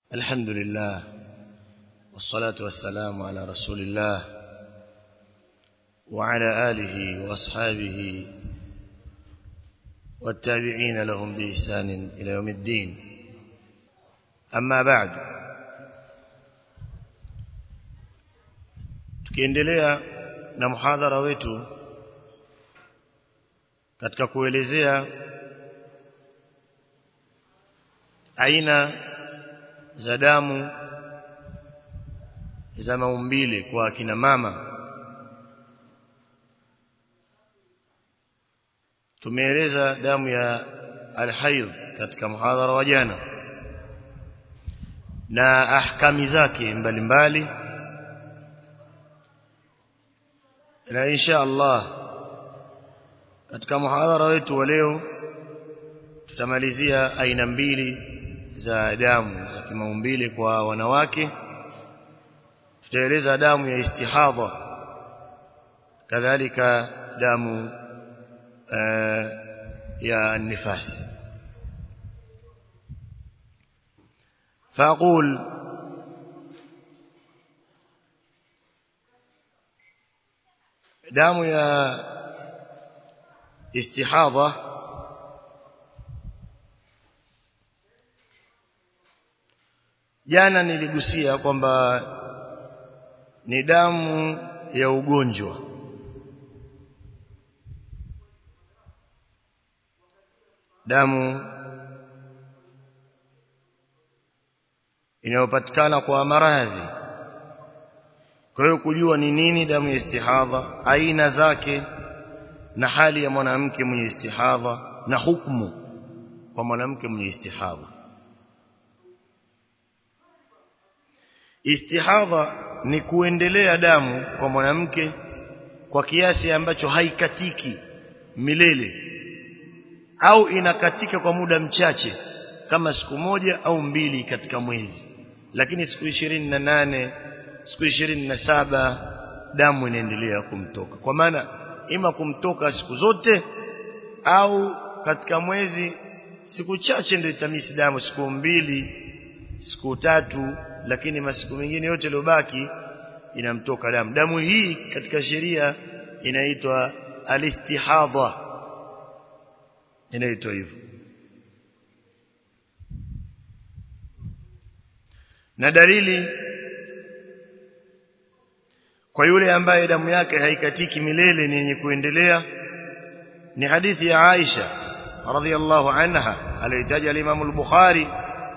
الحمد لله والصلاة والسلام على رسول الله وعلى آله وأصحابه والتابعين لهم بإحسان إلى يوم الدين أما بعد tukiendelea na muhadhara wetu katika kuelezea aina za damu za maumbile kwa akina mama tumeeleza damu ya alhaidh katika muhadhara wa jana na ahkami zake mbalimbali na insha Allah katika muhadhara wetu wa leo tutamalizia aina mbili za damu za kimaumbile kwa wanawake tutaeleza damu ya istihadha kadhalika damu uh, ya nifas فأقول damu ya istihadha jana niligusia kwamba ni damu ya ugonjwa damu inayopatikana kwa maradhi kwa hiyo kujua ni nini damu ya istihadha aina zake na hali ya mwanamke mwenye istihadha na hukumu kwa mwanamke mwenye istihadha istihadha ni kuendelea damu kwa mwanamke kwa kiasi ambacho haikatiki milele au inakatika kwa muda mchache kama siku moja au mbili katika mwezi lakini siku ishirini na nane siku ishirini na saba damu inaendelea kumtoka kwa maana ima kumtoka siku zote au katika mwezi siku chache ndio itamisi damu siku mbili siku tatu lakini masiku mengine yote yaliyobaki inamtoka damu damu hii katika sheria inaitwa alistihadha inaitwa hivyo na dalili kwa yule ambaye damu yake haikatiki milele ni yenye kuendelea ni hadithi ya Aisha radhiallahu anha aliyotaja al-Imam al-Bukhari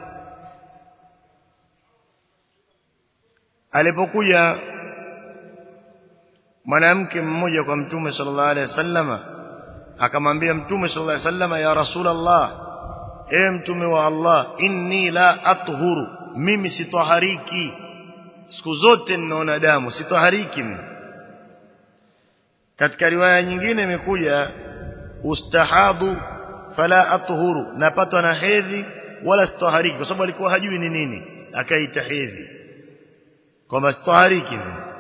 alipokuja mwanamke mmoja kwa mtume sallallahu alaihi wasallama akamwambia mtume sallallahu alaihi wasallama ya rasulullah e mtume wa Allah inni la athuru mimi sitahariki siku zote ninaona damu sitahariki mimi katika riwaya nyingine imekuja ustahadu fala athuru napatwa na hedhi wala sitahariki kwa sababu alikuwa hajui ni nini akaita hedhi kwamba sitahariki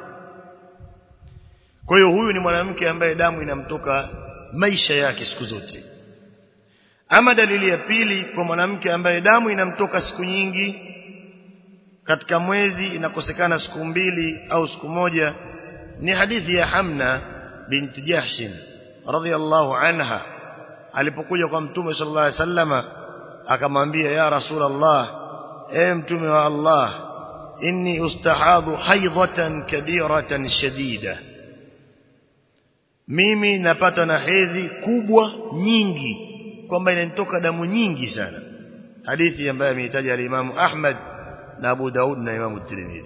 kwa hiyo huyu ni mwanamke ambaye damu inamtoka maisha yake siku zote ama dalili ya pili kwa mwanamke ambaye damu inamtoka siku nyingi katika mwezi inakosekana siku mbili au siku moja ni hadithi ya Hamna binti Jahshin radhiallahu anha alipokuja kwa mtume sallallahu alaihi wasallama akamwambia ya rasulullah e mtume wa Allah inni ustahadhu haidhatan kabiratan shadida mimi napata na hedhi kubwa nyingi kwamba inanitoka damu nyingi sana hadithi ambayo ameitaja al-Imam Ahmad na Abu Daud na Imam Tirmidhi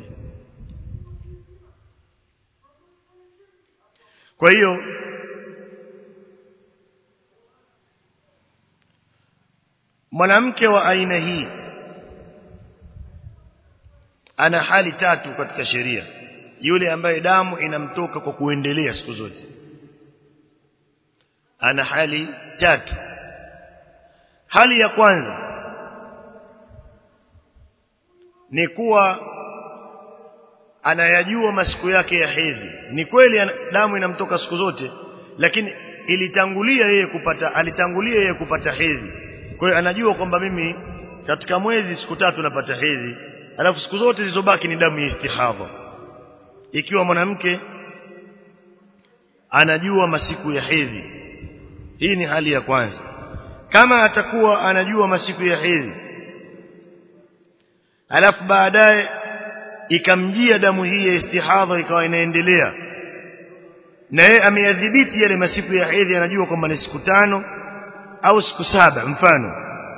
kwa hiyo mwanamke wa aina hii ana hali tatu katika sheria yule ambaye damu inamtoka kwa kuendelea siku zote ana hali tatu hali ya kwanza ni kuwa anayajua masiku yake ya hedhi ni kweli damu inamtoka siku zote lakini ilitangulia yeye kupata alitangulia yeye kupata hedhi kwa hiyo anajua kwamba mimi katika mwezi siku tatu napata hedhi alafu siku zote zilizobaki ni damu ya istihadha ikiwa mwanamke anajua masiku ya hedhi hii ni hali ya kwanza kama atakuwa anajua masiku ya hedhi alafu baadaye ikamjia damu hii ya istihadha ikawa inaendelea na yeye ameyadhibiti yale masiku ya hedhi anajua kwamba ni siku tano au siku saba mfano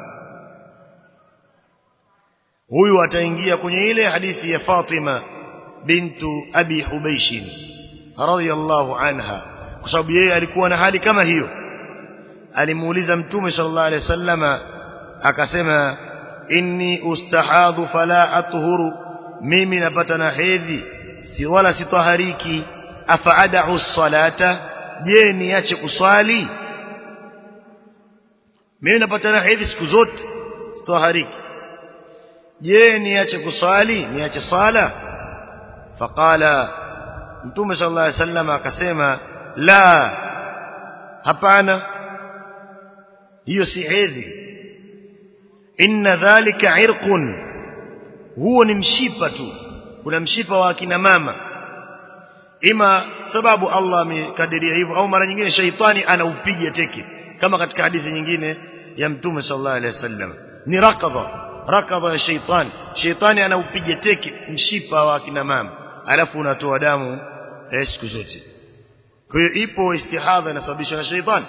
huyu ataingia kwenye ile hadithi ya Fatima bintu Abi Hubaysh radhiyallahu anha kwa sababu yeye alikuwa na hali kama hiyo alimuuliza mtume sallallahu alaihi wasallama akasema inni ustahadhu fala athuru mimi napata na hedhi si wala sitahariki afaada'u salata je niache kuswali mimi napata na hedhi siku zote sitahariki je niache kuswali niache sala faqala mtume sallallahu alaihi wasallam akasema la hapana hiyo si hedhi inna dhalika irqun huo ni mshipa tu kuna mshipa wa akina mama ima sababu Allah amekadiria hivyo au mara nyingine shaitani anaupiga teke kama katika hadithi nyingine ya mtume sallallahu alaihi wasallam ni rakadha rakadha ya shaitani shaitani anaupiga teke mshipa wa akina mama alafu unatoa damu eh, siku zote kwa hiyo ipo istihadha inasababishwa na shaitani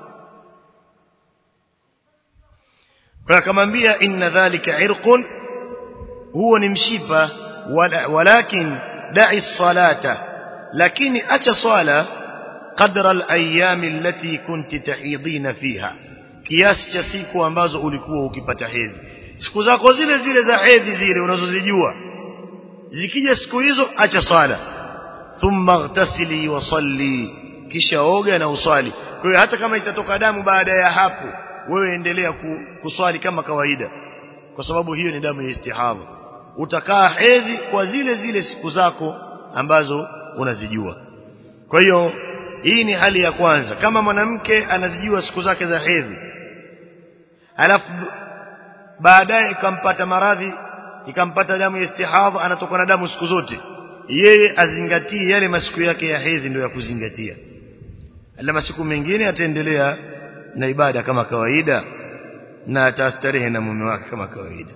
kwa akamwambia inna dhalika irqun huo ni mshipa walakin da'i salata lakini acha swala qadra al-ayyam allati kunti tahidina fiha kiasi cha siku ambazo ulikuwa ukipata hedhi siku zako zile zile za hedhi zile unazozijua zikija siku hizo acha swala thumma ightasili wa salli kisha oga na uswali kwa hiyo hata kama itatoka damu baada ya hapo wewe endelea kuswali kama kawaida kwa sababu hiyo ni damu ya istihadha utakaa hedhi kwa zile zile siku zako ambazo unazijua kwa hiyo hii ni hali ya kwanza kama mwanamke anazijua siku zake za hedhi alafu baadaye ikampata maradhi ikampata damu ya istihadha anatoka na damu siku zote yeye azingatie yale masiku yake ya hedhi ndio ya kuzingatia ala masiku mengine ataendelea na ibada kama kawaida na atastarehe na mume wake kama kawaida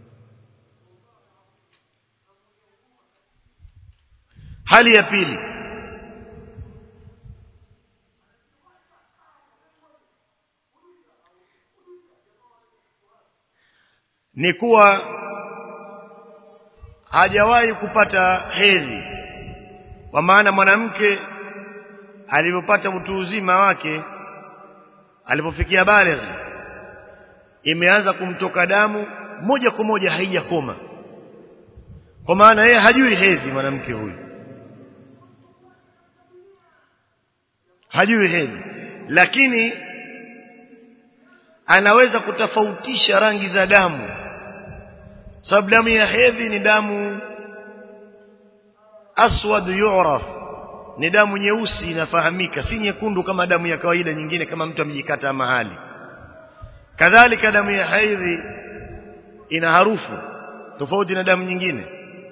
hali ya pili ni kuwa hajawahi kupata hedhi kwa maana mwanamke alipopata utu uzima wake alipofikia baligh imeanza kumtoka damu moja kwa moja haijakoma kwa maana yeye hajui hedhi mwanamke huyu hajui hedhi lakini anaweza kutofautisha rangi za damu sababu damu ya hedhi ni damu aswad yu'raf ni damu nyeusi inafahamika si nyekundu kama damu ya kawaida nyingine kama mtu amejikata mahali kadhalika damu ya haidhi ina harufu tofauti na damu nyingine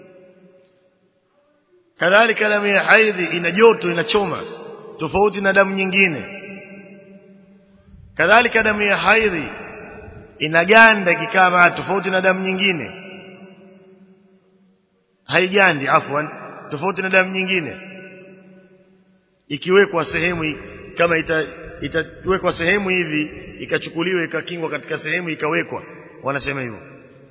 kadhalika damu ya haidhi ina joto inachoma tofauti na damu nyingine kadhalika damu ya haidhi inaganda kikaa tofauti na damu nyingine haigandi afwan tofauti na damu nyingine ikiwekwa sehemu kama ita itawekwa sehemu hivi ikachukuliwa ikakingwa katika sehemu ikawekwa wanasema hivyo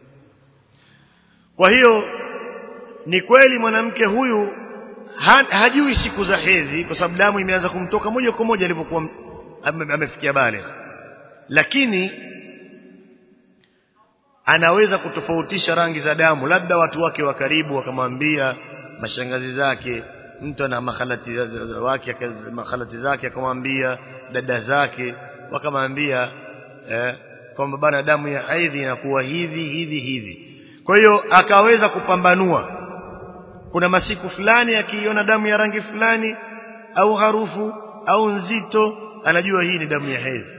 kwa hiyo ni kweli mwanamke huyu ha, hajui siku za hedhi kwa sababu damu imeanza kumtoka moja kwa moja alipokuwa amefikia baligh lakini anaweza kutofautisha rangi za damu labda watu wake wa karibu wakamwambia mashangazi zake mtu ana makhalati wake makhalati zake akamwambia dada zake wakamwambia eh, kwamba bana damu ya haidhi inakuwa hivi hivi hivi kwa hiyo akaweza kupambanua kuna masiku fulani akiiona damu ya rangi fulani au harufu au nzito anajua hii ni damu ya hedhi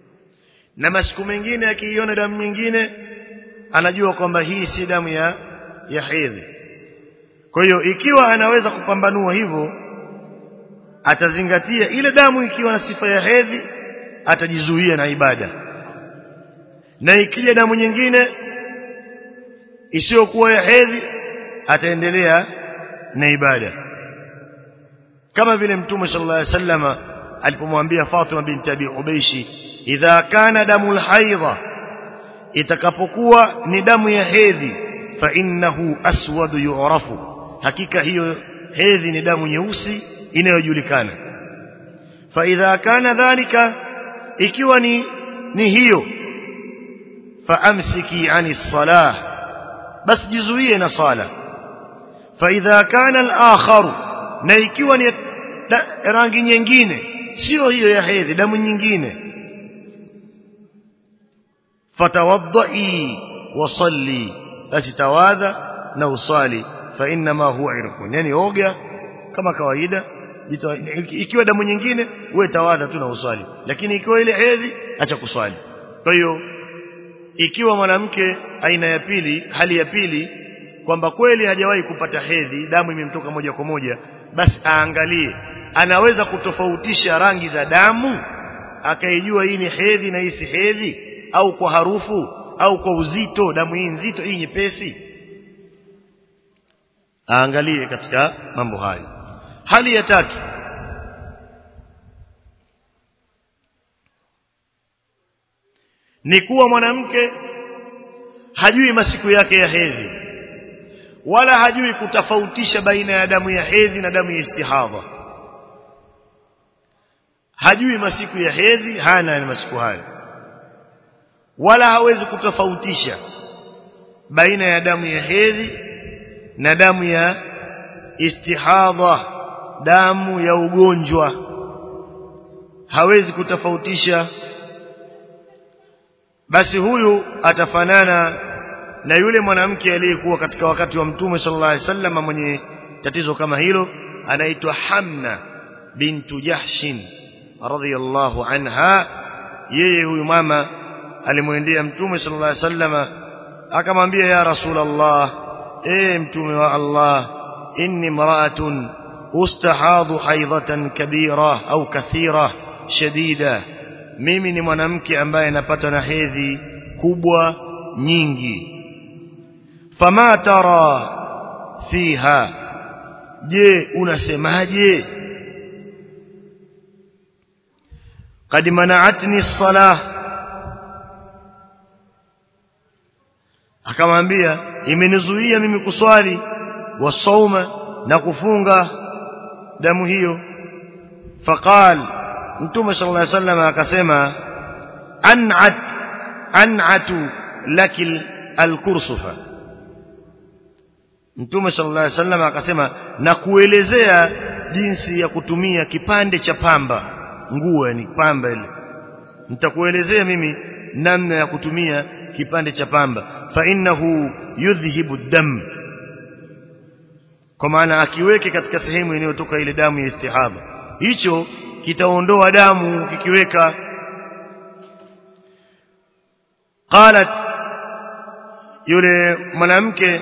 na masiku mengine akiiona damu nyingine anajua kwamba hii si damu ya ya hedhi kwa hiyo ikiwa anaweza kupambanua hivyo atazingatia ile damu ikiwa na sifa ya hedhi atajizuia na ibada na ikija damu nyingine isiyokuwa ya hedhi ataendelea na ibada kama vile mtume sallallahu alaihi wasallama alipomwambia Fatima binti Abi Ubaishi idha kana damu alhaidha itakapokuwa ni damu ya hedhi fa innahu aswadu yu'rafu hakika hiyo hedhi ni damu nyeusi inayojulikana fa idha kana dhalika ikiwa ni ni hiyo fa amsiki ani salah bas jizuie na sala fa idha kana al-akhar na ikiwa ni rangi nyingine sio hiyo ya hedhi damu nyingine fatawaddai wasalli basi tawadha na usali fa inma huwa irqun yani oga kama kawaida ikiwa damu nyingine uwe tawadha tu na usali lakini ikiwa ile hedhi acha kuswali kwa hiyo ikiwa mwanamke aina ya pili hali ya pili kwamba kweli hajawahi kupata hedhi damu imemtoka moja kwa moja basi aangalie anaweza kutofautisha rangi za damu akaijua hii ni hedhi na hii si hedhi au kwa harufu au kwa uzito damu hii nzito hii nyepesi aangalie katika mambo hayo hali ya tatu ni kuwa mwanamke hajui masiku yake ya hedhi wala hajui kutofautisha baina ya damu ya hedhi na damu ya istihadha hajui masiku ya hedhi hana ni masiku hayo wala hawezi kutofautisha baina ya damu ya hedhi na damu ya istihadha damu ya ugonjwa hawezi kutofautisha basi huyu atafanana na yule mwanamke aliyekuwa katika wakati wa mtume sallallahu alaihi wasallam mwenye tatizo kama hilo anaitwa Hamna bintu Jahshin radhiyallahu anha yeye huyu mama alimwendea mtume sallallahu alaihi wasallam akamwambia ya rasulullah eh mtume wa Allah inni mraatun ustahadhu haidhatan kabira au kathira shadida mimi ni mwanamke ambaye napata na hedhi kubwa nyingi fama tara fiha je unasemaje قد منعتني الصلاه akamwambia imenizuia mimi kuswali wasauma na kufunga damu hiyo faqal mtume sallallahu alaihi wasallam akasema an'at an'atu lakil alkursufa mtume sallallahu alaihi wasallam akasema na kuelezea jinsi ya kutumia kipande cha pamba nguo yani pamba ile nitakuelezea mimi namna ya kutumia kipande cha pamba fa innahu yudhhibu dam kwa maana akiweke katika sehemu inayotoka ile damu ya istihadha hicho kitaondoa damu kikiweka qalat yule mwanamke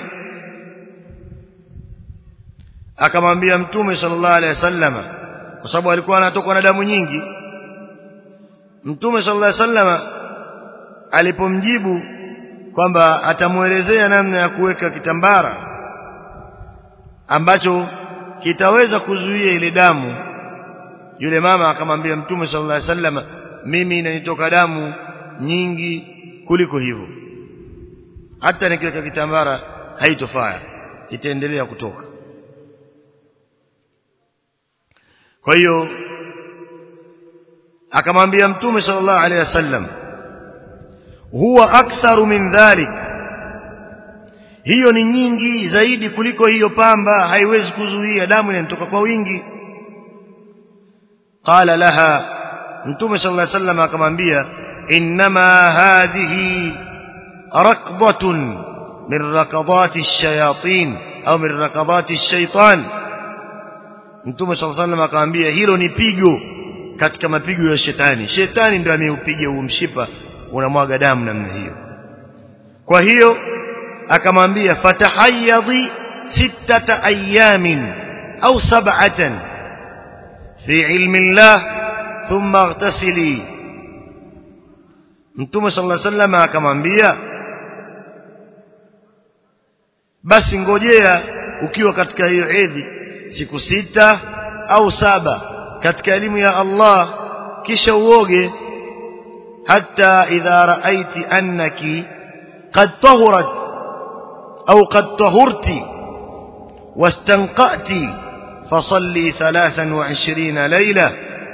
akamwambia mtume sallallahu alaihi wasallam kwa sababu alikuwa anatokwa na damu nyingi mtume sallallahu alaihi wasallam alipomjibu kwamba atamuelezea namna ya kuweka kitambara ambacho kitaweza kuzuia ile damu yule mama akamwambia mtume sallallahu alaihi wasallam mimi inanitoka damu nyingi kuliko hivyo hata nikiweka kitambara haitofaa itaendelea kutoka kwa hiyo akamwambia mtume sallallahu alaihi wasallam huwa aktharu min dhalik hiyo ni nyingi zaidi kuliko hiyo pamba haiwezi kuzuia damu inatoka kwa wingi qala laha mtume sallallahu alaihi wasallam akamwambia inma hadhihi raqdatun min raqadati ash-shayatin au min raqadati ash-shaytan mtume sallallahu alaihi wasallam akamwambia hilo ni pigo katika mapigo ya shetani shetani ndio ameupiga huo mshipa unamwaga damu namna hiyo kwa hiyo akamwambia fatahayyadhi sittata ayamin au sab'atan fi ilmi Allah thumma ightasili Mtume sallallahu alaihi wasallam akamwambia basi ngojea ukiwa katika hiyo hedhi siku sita au saba katika elimu ya Allah kisha uoge hata idha raaiti annaki qad tahurat au qad tahurti واستنقأت فصلي ثلاثا وعشرين ليلة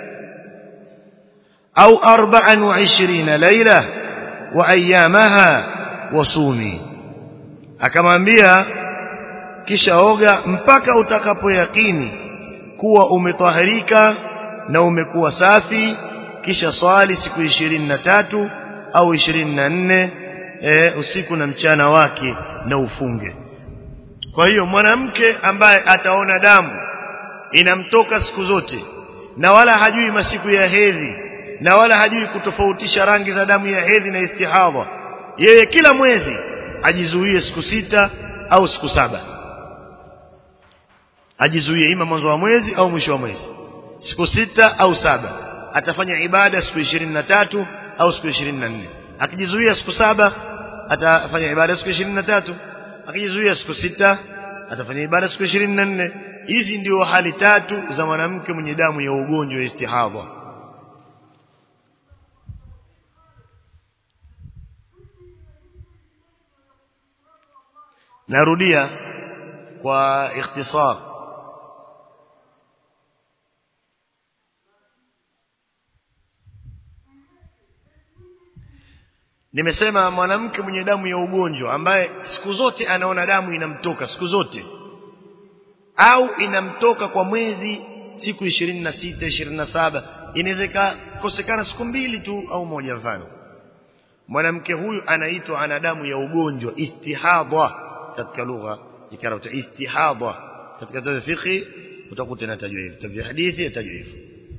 أو أربعا وعشرين ليلة وأيامها وصومي akamwambia kisha oga mpaka utakapoyakini kuwa umetahirika na umekuwa safi kisha swali siku ishirini na tatu au ishirini na nne e, usiku na mchana wake na ufunge kwa hiyo mwanamke ambaye ataona damu inamtoka siku zote na wala hajui masiku ya hedhi na wala hajui kutofautisha rangi za damu ya hedhi na istihadha yeye kila mwezi ajizuie siku sita au siku saba ajizuie ima mwanzo wa mwezi au mwisho wa mwezi siku sita au saba atafanya ibada siku ishirini na tatu au siku ishirini na nne akijizuia siku saba atafanya ibada siku ishirini na tatu akijizuia siku sita atafanya ibada siku ishirini na nne hizi ndio hali tatu za mwanamke mwenye damu ya ugonjwa wa istihadha narudia kwa ikhtisar nimesema mwanamke mwenye damu ya ugonjwa ambaye siku zote anaona damu inamtoka siku zote au inamtoka kwa mwezi siku ishirini na sita ishirini na saba inaweza kosekana siku mbili tu au moja mfano mwanamke huyu anaitwa ana damu ya ugonjwa istihadha katika lugha ikarauta istihadha katika tawi fiqh utakuta inatajwa hivyo tawi hadithi inatajwa hivyo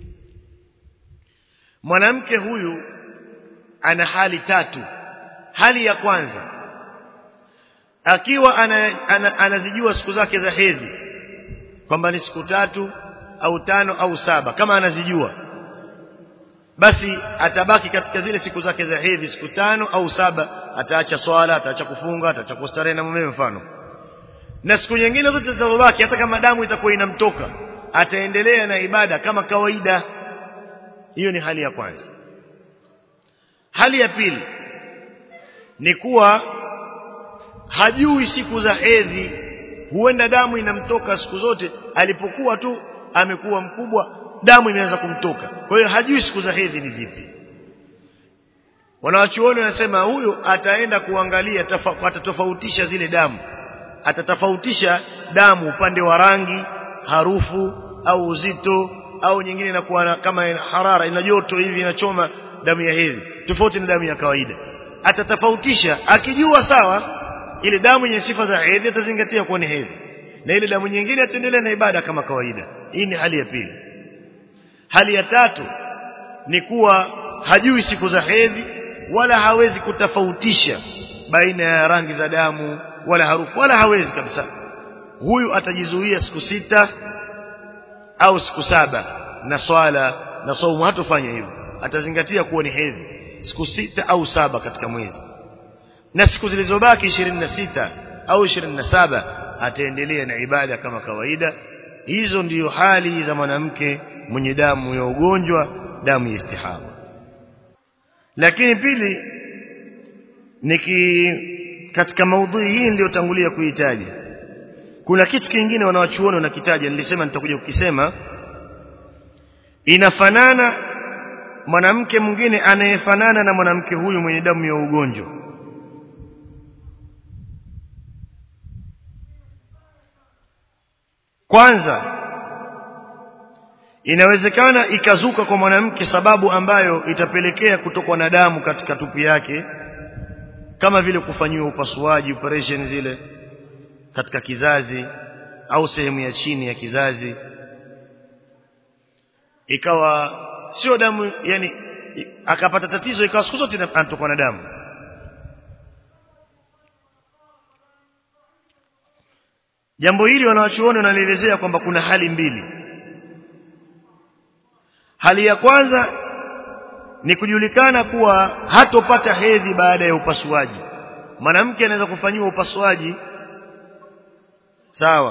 mwanamke huyu ana hali tatu hali ya kwanza akiwa ana, ana, anazijua siku zake za hedhi kwamba ni siku tatu au tano au saba kama anazijua basi atabaki katika zile siku zake za hedhi siku tano au saba ataacha swala ataacha kufunga ataacha kustarehe na mume mfano na siku nyingine zote zitazobaki hata kama damu itakuwa inamtoka ataendelea na ibada kama kawaida hiyo ni hali ya kwanza hali ya pili ni kuwa hajui siku za hedhi huenda damu inamtoka siku zote alipokuwa tu amekuwa mkubwa damu imeanza kumtoka kwa hiyo hajui siku za hedhi ni zipi wanawachuoni wanasema huyo ataenda kuangalia atatofautisha zile damu atatofautisha damu upande wa rangi harufu au uzito au nyingine inakuwa kama harara ina joto hivi inachoma damu ya hedhi tofauti na damu ya kawaida atatofautisha akijua sawa ile damu yenye sifa za hedhi atazingatia kuwa ni hedhi na ile damu nyingine ataendelea na ibada kama kawaida hii ni hali ya pili hali ya tatu ni kuwa hajui siku za hedhi wala hawezi kutofautisha baina ya rangi za damu wala harufu wala hawezi kabisa huyu atajizuia siku sita au siku saba na swala na saumu hatofanya hivyo atazingatia kuwa ni hedhi siku sita au saba katika mwezi na siku zilizobaki ishirini na sita au ishirini na saba ataendelea na ibada kama kawaida hizo ndiyo hali za mwanamke mwenye damu ya ugonjwa damu ya istihaba lakini pili niki katika maudhui hii niliyotangulia kuitaja kuna kitu kingine wanawachuoni wanakitaja nilisema nitakuja kukisema inafanana mwanamke mwingine anayefanana na mwanamke huyu mwenye damu ya ugonjwa kwanza inawezekana ikazuka kwa mwanamke sababu ambayo itapelekea kutokwa na damu katika tupu yake kama vile kufanyiwa upasuaji operation zile katika kizazi au sehemu ya chini ya kizazi ikawa sio damu yani akapata tatizo ikawa siku zote anatokwa na damu jambo hili wanawachuoni wanalielezea kwamba kuna hali mbili hali ya kwanza ni kujulikana kuwa hatopata hedhi baada ya upasuaji mwanamke anaweza kufanyiwa upasuaji sawa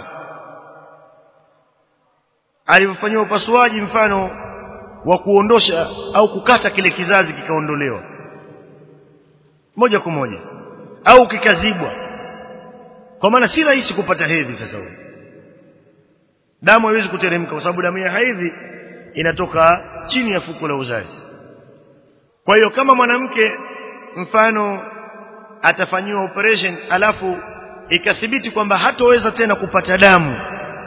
alivyofanyiwa upasuaji mfano wa kuondosha au kukata kile kizazi kikaondolewa moja kwa moja au kikazibwa kwa maana si rahisi kupata hedhi sasa huyo damu haiwezi kuteremka kwa sababu damu ya hedhi inatoka chini ya fuko la uzazi kwa hiyo kama mwanamke mfano atafanyiwa operation alafu ikathibiti kwamba hatoweza tena kupata damu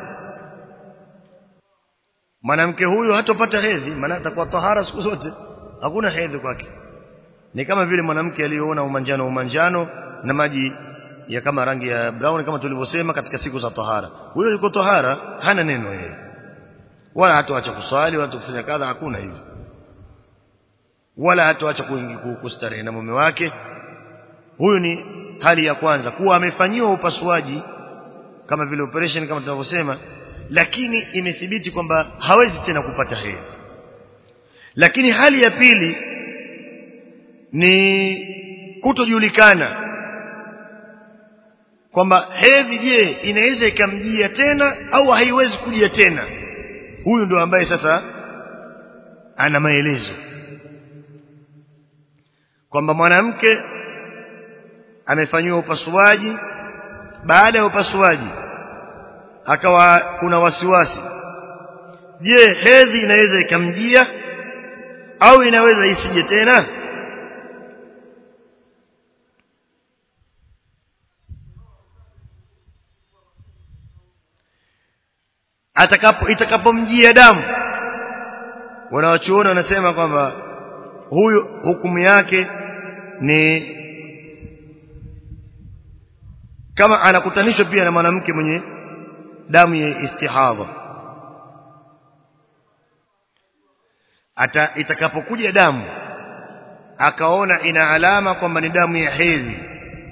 mwanamke huyu hatopata hedhi maana atakuwa tahara siku zote hakuna hedhi kwake ni kama vile mwanamke aliyoona umanjano umanjano na maji ya kama rangi ya brown kama tulivyosema katika siku za tahara huyo yuko tahara hana neno yeye wala hatoacha kuswali wala kufanya kadha hakuna hivyo wala hatoacha kustarehe na mume wake huyu ni hali ya kwanza kuwa amefanyiwa upasuaji kama vile operation kama tunavyosema lakini imethibiti kwamba hawezi tena kupata hedhi lakini hali ya pili ni kutojulikana kwamba hedhi je inaweza ikamjia tena au haiwezi kujia tena huyu ndio ambaye sasa ana maelezo kwamba mwanamke amefanyiwa upasuaji baada ya upasuaji akawa kuna wasiwasi je hedhi inaweza ikamjia au inaweza isije tena atakapo itakapomjia damu wanawachuoni wanasema kwamba huyu hukumu yake ni kama anakutanishwa pia na mwanamke mwenye damu ya istihadha ata itakapokuja damu akaona ina alama kwamba ni damu ya hedhi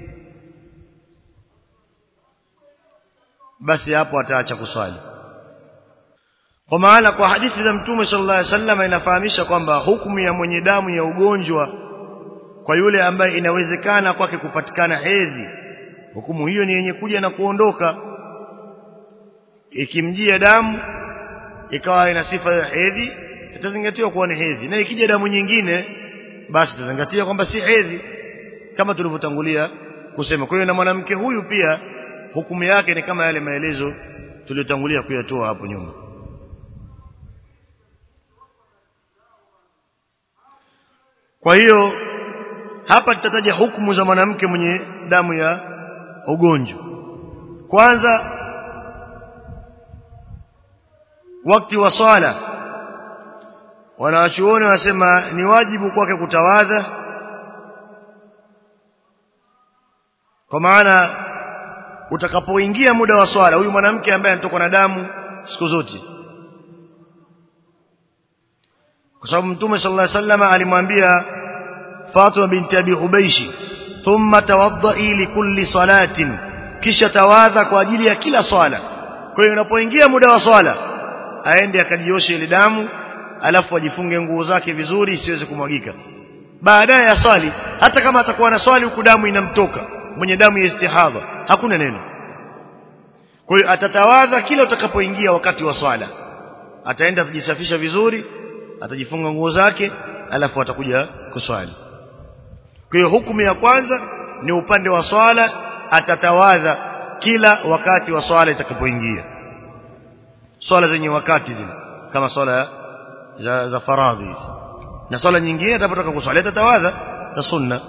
basi hapo ataacha kuswali kwa maana kwa hadithi za mtume sallallahu alaihi wasallam inafahamisha kwamba hukumu ya mwenye damu ya ugonjwa kwa yule ambaye inawezekana kwake kupatikana hedhi hukumu hiyo ni yenye kuja na kuondoka ikimjia damu ikawa ina sifa ya hedhi itazingatiwa kuwa ni hedhi na ikija damu nyingine basi itazingatia kwamba si hedhi kama tulivyotangulia kusema kwa hiyo na mwanamke huyu pia hukumu yake ni kama yale maelezo tuliyotangulia kuyatoa hapo nyuma kwa hiyo hapa tutataja hukumu za mwanamke mwenye damu ya ugonjwa kwanza wakati wa swala wanawachuoni wanasema ni wajibu kwake kutawadha kwa maana utakapoingia muda wa swala huyu mwanamke ambaye anatoka na damu siku zote kwa sababu mtume sallallahu alaihi wasallam alimwambia Fatima binti Abi Hubaishi thumma tawaddai likulli salatin kisha tawadha kwa ajili ya kila swala kwa hiyo unapoingia muda wa swala aende akajioshe ile damu alafu ajifunge nguo zake vizuri isiweze kumwagika baadaye ya swali hata kama atakuwa na swali huku damu inamtoka mwenye damu ya istihadha hakuna neno kwa hiyo atatawadha kila utakapoingia wakati wa swala ataenda kujisafisha vizuri atajifunga nguo zake alafu atakuja kuswali kwa hiyo hukumu ya kwanza ni upande wa swala atatawadha kila wakati wa swala itakapoingia swala zenye wakati zile kama swala za, za faradhi hizi na swala nyingine atakapotoka kuswali atatawadha za sunna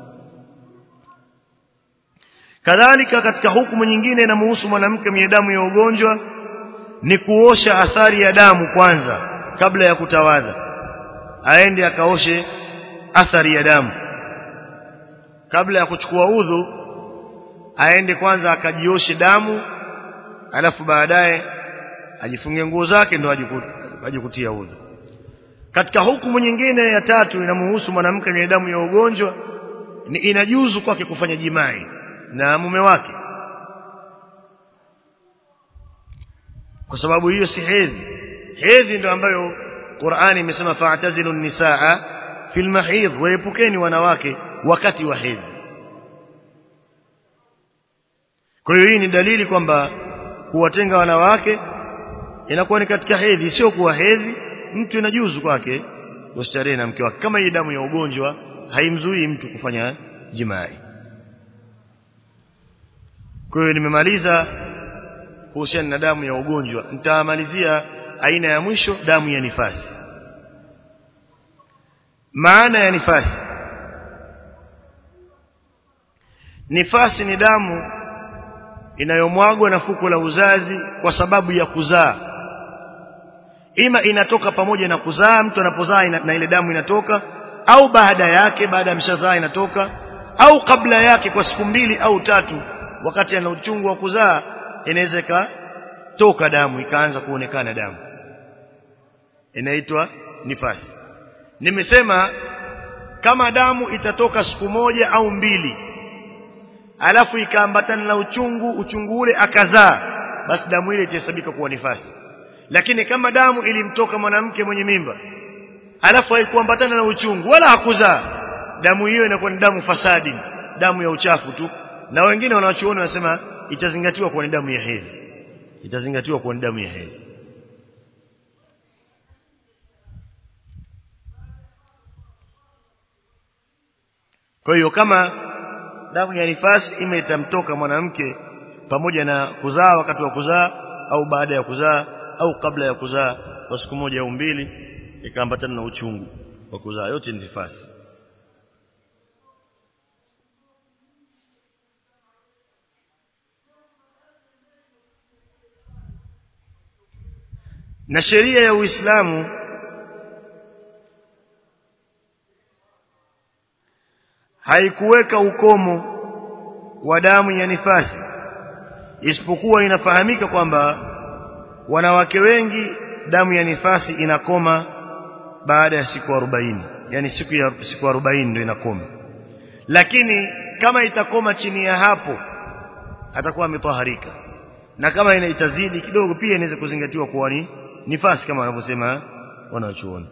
kadhalika katika hukumu nyingine inamhusu mwanamke mwenye damu ya ugonjwa ni kuosha athari ya damu kwanza kabla ya kutawadha aende akaoshe athari ya damu kabla ya kuchukua udhu aende kwanza akajioshe damu alafu baadaye ajifunge nguo zake ndo ajikutia udhu katika hukumu nyingine ya tatu inamhusu mwanamke mwenye damu ya ugonjwa ni inajuzu kwake kufanya jimai na mume wake kwa sababu hiyo si hedhi hedhi ndio ambayo Qur'ani imesema fa'tazilu nisaa fil mahidh waepukeni wanawake wakati wa hedhi kwa hiyo hii ni dalili kwamba kuwatenga wanawake inakuwa ni katika hedhi sio kuwa hedhi mtu inajuzu kwake kustarehe na mke wake kama hii damu ya ugonjwa haimzuii mtu kufanya jimai kwa hiyo nimemaliza kuhusiana na damu ya ugonjwa nitamalizia aina ya mwisho damu ya nifasi maana ya nifasi nifasi ni damu inayomwagwa na fuko la uzazi kwa sababu ya kuzaa ima inatoka pamoja na kuzaa mtu anapozaa na ile damu inatoka au baada yake baada ya mshazaa inatoka au kabla yake kwa siku mbili au tatu wakati ana uchungu wa kuzaa inaweza ikatoka damu ikaanza kuonekana damu inaitwa nifasi nimesema kama damu itatoka siku moja au mbili alafu ikaambatana na uchungu uchungu ule akazaa basi damu ile itahesabika kuwa nifasi lakini kama damu ilimtoka mwanamke mwenye mimba alafu haikuambatana na uchungu wala hakuzaa damu hiyo inakuwa ni damu fasadi damu ya uchafu tu na wengine wanawachuoni wanasema itazingatiwa kuwa ni damu ya hedhi itazingatiwa kuwa ni damu ya hedhi kwa hiyo kama damu ya nifasi ime itamtoka mwanamke pamoja na kuzaa wakati wa kuzaa au baada ya kuzaa au kabla ya kuzaa kwa siku moja au mbili ikaambatana na uchungu wa kuzaa yote ni nifasi na sheria ya Uislamu haikuweka ukomo wa damu ya nifasi isipokuwa inafahamika kwamba wanawake wengi damu ya nifasi inakoma baada ya siku 40 yani siku ya siku 40 ndio inakoma lakini kama itakoma chini ya hapo atakuwa ametoharika na kama ina itazidi kidogo pia inaweza kuzingatiwa kuwa ni nifasi kama wanavyosema wanachuoni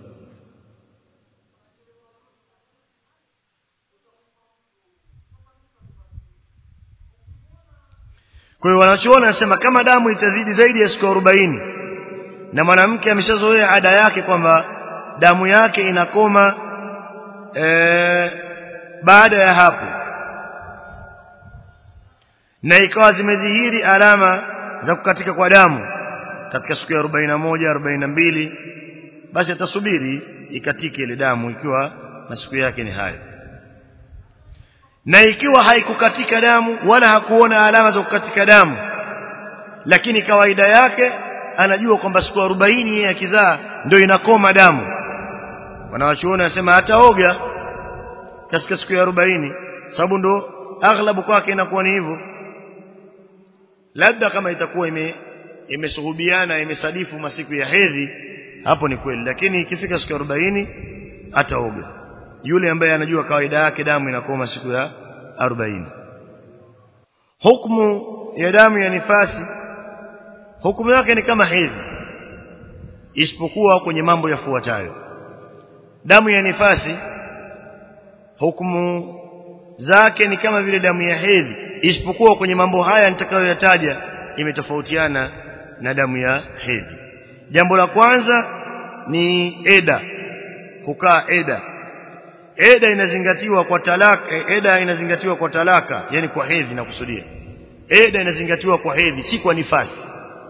kwa hiyo wanachuoni wanasema kama damu itazidi zaidi ya siku 40 na mwanamke ameshazoea ada yake kwamba damu yake inakoma ee, baada ya hapo na ikawa zimedhihiri alama za kukatika kwa damu katika siku ya 41 42 basi atasubiri ikatike ile damu ikiwa masiku yake ni hayo na ikiwa haikukatika damu wala hakuona alama za kukatika damu lakini kawaida yake anajua kwamba siku 40 yeye akizaa ndio inakoma damu wanawachuoni wanasema hataoga katika siku ya 40 sababu ndo aghlabu kwake inakuwa ni hivyo labda kama itakuwa ime imesuhubiana imesadifu masiku ya hedhi hapo ni kweli lakini ikifika siku ya 40 ataoga yule ambaye anajua kawaida yake damu inakoma siku ya 40 hukumu ya damu ya nifasi hukumu yake ni kama hedhi isipokuwa kwenye mambo yafuatayo damu ya nifasi hukumu zake ni kama vile damu ya hedhi isipokuwa kwenye mambo haya nitakayoyataja imetofautiana na damu ya hedhi jambo la kwanza ni eda kukaa eda eda inazingatiwa kwa talaka eda inazingatiwa kwa talaka yani kwa hedhi na kusudia eda inazingatiwa kwa hedhi si kwa nifasi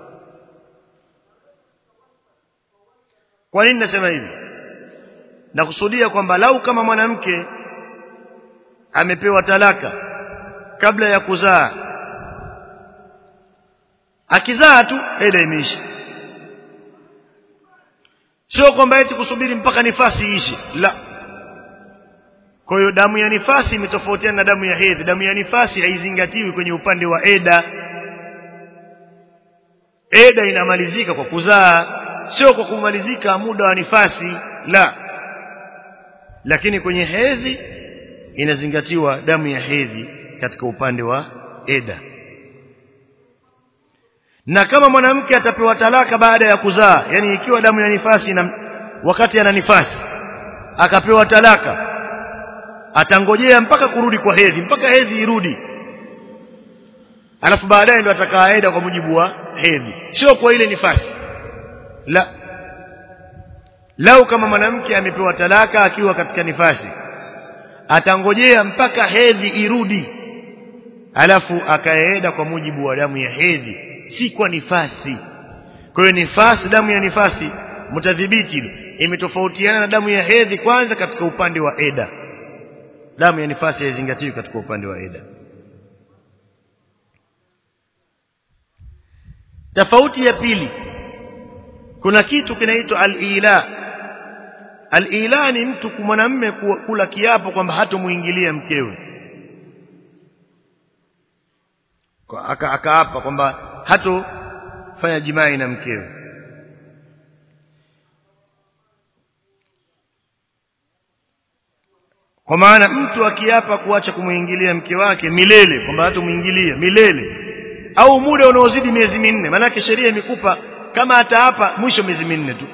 kwa nini nasema hivi na kusudia kwamba lau kama mwanamke amepewa talaka kabla ya kuzaa akizaa tu eda imeisha sio kwamba eti kusubiri mpaka nifasi iishe la kwa hiyo damu ya nifasi imetofautiana na damu ya hedhi damu ya nifasi haizingatiwi kwenye upande wa eda eda inamalizika kwa kuzaa sio kwa kumalizika muda wa nifasi la lakini kwenye hedhi inazingatiwa damu ya hedhi katika upande wa eda na kama mwanamke atapewa talaka baada ya kuzaa yani ikiwa damu ya nifasi na wakati ana nifasi akapewa talaka atangojea mpaka kurudi kwa hedhi mpaka hedhi irudi alafu baadaye ndo atakaenda kwa mujibu wa hedhi sio kwa ile nifasi la lau kama mwanamke amepewa talaka akiwa katika nifasi atangojea mpaka hedhi irudi alafu akaenda kwa mujibu wa damu ya hedhi si kwa nifasi kwa hiyo nifasi damu ya nifasi mtadhibiti imetofautiana na damu ya hedhi kwanza katika upande wa eda damu ya nifasi haizingatiwi katika upande wa eda tofauti ya pili kuna kitu kinaitwa al-ila al-ila ni mtu mwanamume kula kiapo kwamba hatomuingilia mkewe aka akaapa kwamba hatofanya jimai na mkewe kwa maana mtu akiapa kuacha kumuingilia mke wake milele kwamba hatomuingilia milele au muda unaozidi miezi minne maanake sheria imekupa kama ataapa mwisho miezi minne tu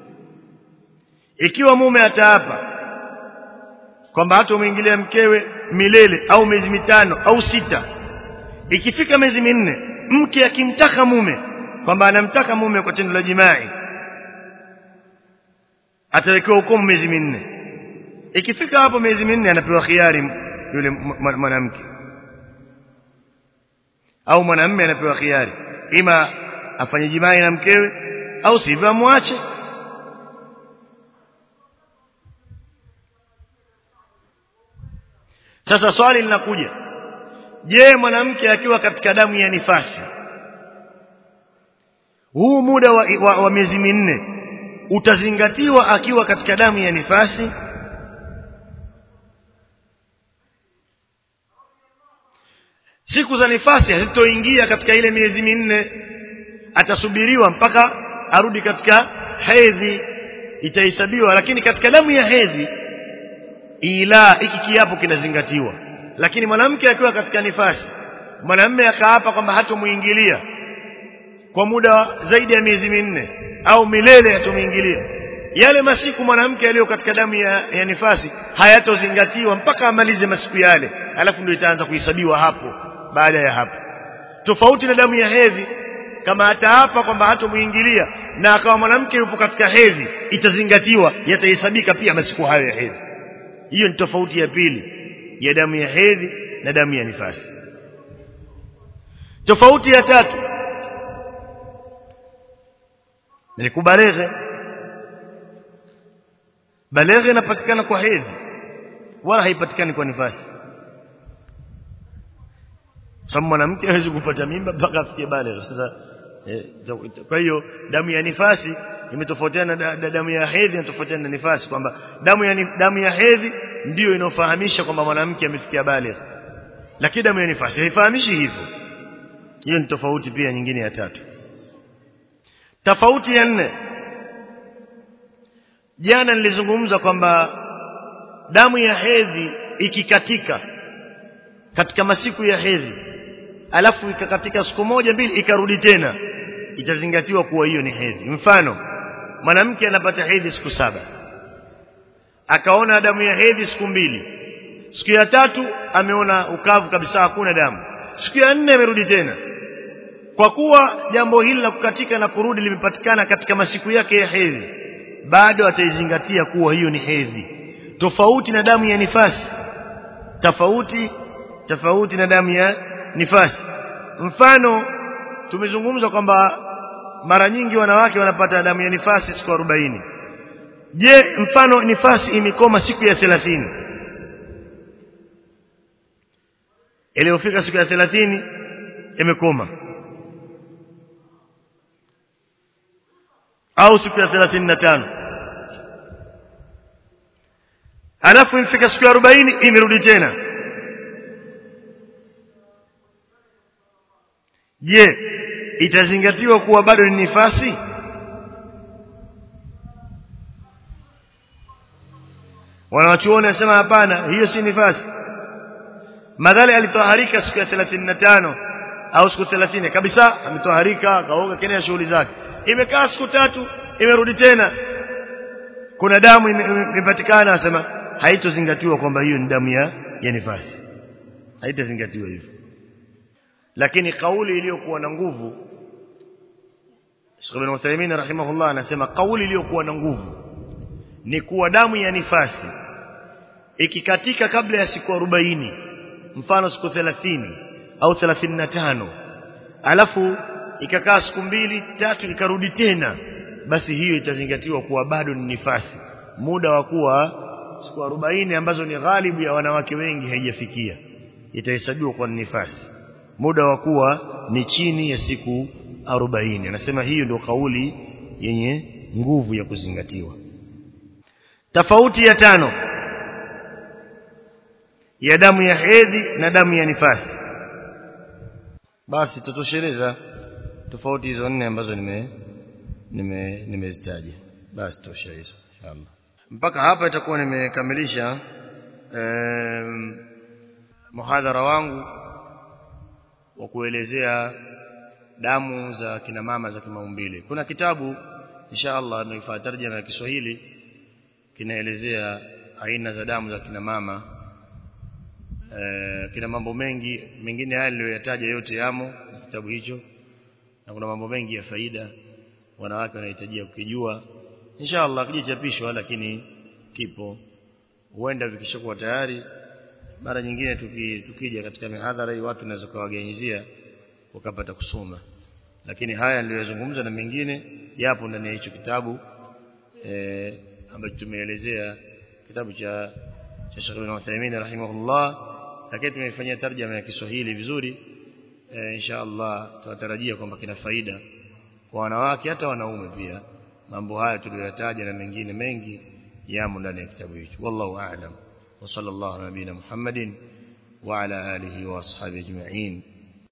ikiwa mume ataapa kwamba hatomuingilia mkewe milele au miezi mitano au sita ikifika miezi minne mke akimtaka mume kwamba anamtaka mume kwa tendo la jimai atawekewa hukumu miezi minne ikifika hapo miezi minne anapewa khiari yule mwanamke au mwanamume anapewa khiari ima afanye jimai na mkewe au sivyo amwache sasa swali linakuja je mwanamke akiwa katika damu ya nifasi huu muda wa, wa, wa miezi minne utazingatiwa akiwa katika damu ya nifasi siku za nifasi hazitoingia katika ile miezi minne atasubiriwa mpaka arudi katika hedhi itahesabiwa lakini katika damu ya hedhi ila hiki kiapo kinazingatiwa lakini mwanamke akiwa katika nifasi mwanamume akaapa kwamba hatomuingilia kwa muda zaidi ya miezi minne au milele hatomuingilia yale masiku mwanamke aliyo katika damu ya, ya nifasi hayatozingatiwa mpaka amalize masiku yale alafu ndio itaanza kuhesabiwa hapo baada ya hapo tofauti na damu ya hedhi kama ataapa kwamba hatomuingilia na akawa mwanamke yupo katika hedhi itazingatiwa yatahesabika pia masiku hayo ya hedhi hiyo ni tofauti ya pili ya damu ya hedhi na damu ya nifasi tofauti ya tatu ni kubaleghe baleghe inapatikana kwa hedhi wala haipatikani kwa nifasi sababu mwanamke hawezi kupata mimba mpaka afikie baleghe sasa eh, kwa hiyo damu ya nifasi imetofautiana na da, damu ya hedhi inatofautiana na nifasi kwamba damu ya damu ya hedhi ndiyo inofahamisha kwamba mwanamke amefikia baligh lakini damu ya nifasi haifahamishi hivyo hiyo ni tofauti pia nyingine ya tatu tofauti ya nne jana nilizungumza kwamba damu ya hedhi ikikatika katika masiku ya hedhi alafu ikakatika siku moja mbili ikarudi tena itazingatiwa kuwa hiyo ni hedhi mfano mwanamke anapata hedhi siku saba akaona damu ya hedhi siku mbili siku ya tatu ameona ukavu kabisa hakuna damu siku ya nne amerudi tena kwa kuwa jambo hili la kukatika na kurudi limepatikana katika masiku yake ya hedhi bado ataizingatia kuwa hiyo ni hedhi tofauti na damu ya nifasi tofauti tofauti na damu ya nifasi mfano tumezungumza kwamba mara nyingi wanawake wanapata damu ya nifasi siku 40 je mfano nifasi imekoma siku ya 30 iliyofika siku ya 30 imekoma au siku ya 35 alafu imefika siku ya 40 imerudi tena je itazingatiwa kuwa bado ni nifasi wanawachuoni wanasema hapana hiyo si nifasi madhali alitoharika siku ya 35 au siku 30 kabisa ametoharika akaoga kile shughuli zake imekaa siku tatu imerudi tena kuna damu imepatikana asema haitozingatiwa kwamba hiyo ni damu ya ya nifasi haitazingatiwa hivyo lakini kauli iliyokuwa na nguvu Sheikh Ibn Uthaymeen rahimahullah anasema kauli iliyokuwa na nguvu ni kuwa damu ya nifasi ikikatika kabla ya siku 40 mfano siku 30 au 35 alafu ikakaa siku mbili tatu ikarudi tena basi hiyo itazingatiwa kuwa bado ni nifasi muda wa kuwa siku 40 ambazo ni ghalibu ya wanawake wengi haijafikia itahesabiwa kwa nifasi muda wa kuwa ni chini ya siku 40 anasema hiyo ndio kauli yenye nguvu ya kuzingatiwa tofauti ya tano ya damu ya hedhi na damu ya nifasi basi tutosheleza tofauti hizo nne ambazo nime nime nimezitaja basi tosha hizo inshallah mpaka hapa itakuwa nimekamilisha um, muhadhara wangu wa kuelezea damu za kina mama za kimaumbile kuna kitabu inshallah nimefanya tarjama ya Kiswahili kinaelezea aina za damu za kina mama e, kina mambo mengi mengine haya niliyoyataja yote yamo kitabu hicho na kuna mambo mengi ya faida wanawake wanahitajia kukijua inshallah kijichapishwa lakini kipo huenda vikishakuwa tayari mara nyingine tuki, tukija katika mihadhara hii watu wanaweza kuwaganyizia wakapata kusoma lakini haya niliyozungumza na mengine yapo ndani ya hicho kitabu eh ambacho tumeelezea kitabu cha cha Sheikh Ibn Uthaymeen rahimahullah lakini tumeifanyia tarjama ya Kiswahili vizuri e, insha Allah tunatarajia kwamba kina faida kwa wanawake hata wanaume pia mambo haya tuliyoyataja na mengine mengi yamo ndani ya kitabu hicho wallahu a'lam wa sallallahu nabina Muhammadin wa ala alihi wa ashabihi ajma'in